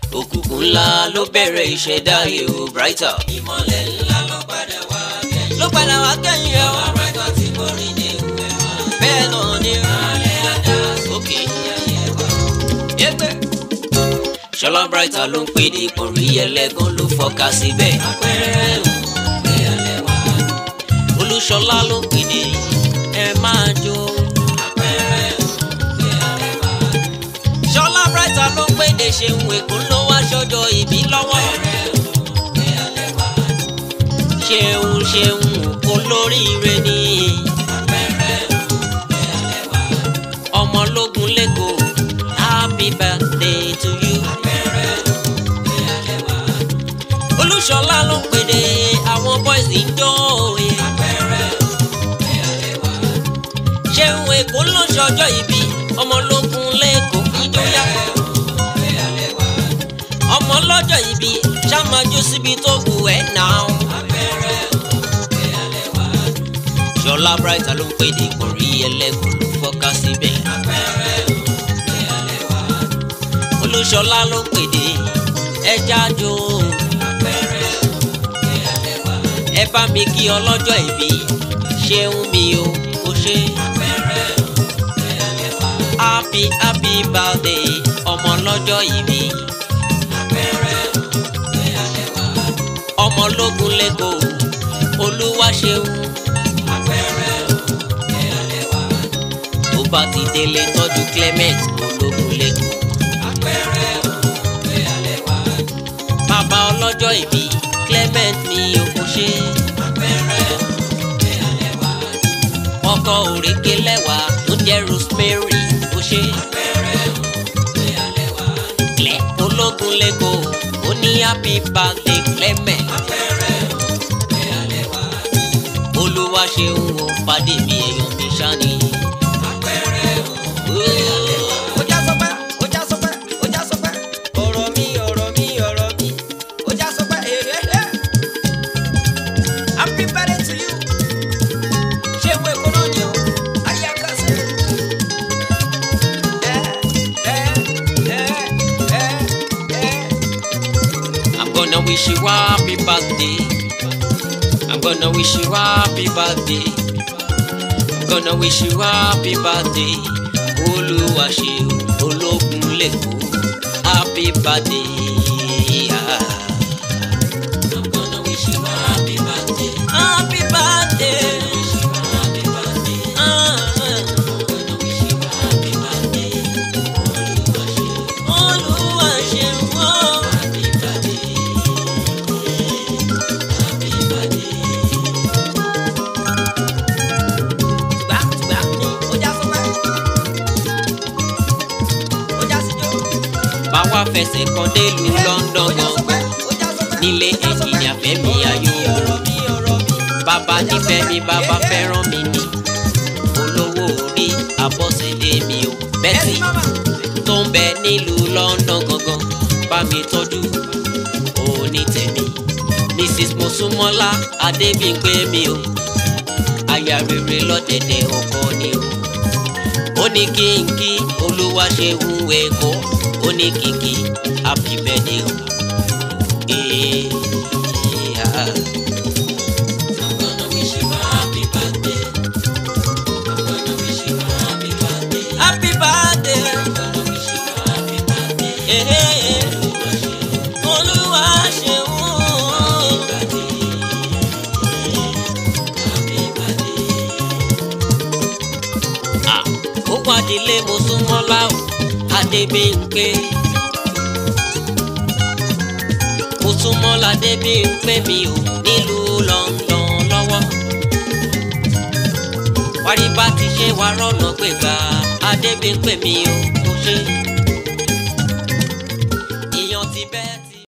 òkùnkùn ńlá ló bẹ̀rẹ̀ ìṣẹ̀dá yòó brighter. ìmọ̀lẹ̀ ńlá ló padà wá kẹ́yìn. ló padà wá kẹ́yìn ẹ̀ wá. brighter tí mo rí ní ìwé wa. bẹ́ẹ̀ náà ni ó. alẹ́ àdá òkè ayé wa. ẹgbẹ́. ṣọlá brighter ló ń pè ní ìpọ̀nrí ẹlẹ́gàn ló fọ́ka síbẹ̀. àpẹẹrẹ òwe alẹ́ wa. olúṣọlá ló ń pè ní ẹ máa jó. àpẹẹrẹ òwe alẹ́ wa. ṣọlá brighter ló ń pè ní ṣeun èkó ló wá ṣọjọ́ ìbí lọ́wọ́. òwe alẹ́ wa. ṣeun ṣeun olóríire ni àpẹẹrẹ òwe alẹ́ wa. ọmọlógún lẹ́kọ̀ọ́ happy birthday to you. àpẹẹrẹ òwe alẹ́ wa. olúṣọlá ló ń pè ní àwọn boys ń jó òye. àpẹẹrẹ òwe alẹ́ wa. ṣeun èkó ló ṣọjọ́ ìbí ọmọlógún lẹ́kọ̀ọ́ ìjọyà. òwe alẹ́ wa. ọmọ lọ́jọ́ ìbí ṣàmájú síbi tó wù ẹ́ náà. àpẹẹrẹ òwe alẹ́ wa. ṣọlá brighter ló ń pè ní ìpọ̀nrí ẹlẹ́gùn ló fọ́ká síbẹ̀. àpẹẹrẹ òwe alẹ́ wa. olúṣọlá ló ń pè ní ẹja jó. àpẹẹrẹ òwe alẹ́ wa. ẹ bá mi kí ọlọ́jọ́ ìbí ṣeun mi o kò ṣe. àpẹẹrẹ òwe alẹ́ wa. happy happy birthday ọmọ lọ́jọ́ ìbí. àpẹẹrẹ òwe alẹ́ wa. ọmọlógún lẹ́kọ̀ọ́ olúwa ṣeun. àpẹẹrẹ òwe alẹ́ wa. tó bá ti délé tọ́jú clement ológun lẹ́kọ̀ọ́. àpẹẹrẹ òwe alẹ́ wa. bàbá ọlọ́jọ́ ìbí clement mi ò kò ṣe. àpẹẹrẹ òwe alẹ́ wa. ọkọ òrèké lẹ́wà tó jẹ́ rosemary kò ṣe. àpẹẹrẹ òwe alẹ́ wa. lẹ́ ológun lẹ́kọ̀ọ́ ó ní happy birthday clement. àpẹẹrẹ òwe alẹ́ wa. olúwa ṣeun o pàdé mi èèyàn mi ṣáni. àpẹẹrẹ òwe alẹ́ wa. ó já sọpẹ́ ó já sọpẹ́ ó já sọpẹ́. ọ̀rọ̀ mi ọ̀rọ̀ mi ọ̀rọ̀ mi ó já sọpẹ́ èrè ẹ̀. happy birthday to you. ṣé ìwé kọ́nà ni o ayé akásẹ̀. ẹ ẹ ẹ ẹ ẹ. I'm gonna wish you happy birthday. I'm gonna wish you happy birthday. I'm gonna wish you happy birthday. Olúwa ṣeun ológun lẹ́kọ̀ọ́ happy birthday. Ah. I'm gonna wish you a happy birthday. Happy birthday. Wish you a happy birthday. Ah. Gonna wish you a happy birthday. Olúwa ṣeun. Olúwa ṣeun o. Happy birthday. Happy birthday. Tùgbà tùgbà ni ó já sọpẹ́. Ó já síjó. Báwa fẹsẹ̀ kan délùú London gan. nílé ẹnjìnìà Fẹ́mi Ayọ̀ bàbá nífẹ̀ẹ́ mi bàbá fẹ́ràn mi ni olówó orí Abọ́sẹ̀dé mi ò bẹ́tì tó ń bẹ nílùú London gangan bá mi tọ́jú òní tèmi Mrs Mosúnmọ́lá Adébímpé mi o aya rere lọ́dẹ̀dẹ̀ ọkọ ni o ó ní kí n kí olúwa ṣe ń wẹ̀kọ́ ó ní kí n kí happy birthday o. Eh, ah. I'm gonna wish you a happy birthday. I'm gonna wish you a happy birthday. Happy birthday. I'm gonna wish you a happy birthday. Eh, eh, eh. Olúwa ṣeun. Happy birthday. Ah, ó pàdílé mo súnmọ́ láwù Adébímpé. mo súnmọ́ ládébímpé mi ò nílùú London lọ́wọ́. wárí bá ti ṣe wá rọ́nà gbégbá Adébímpé mi ò kò ṣe.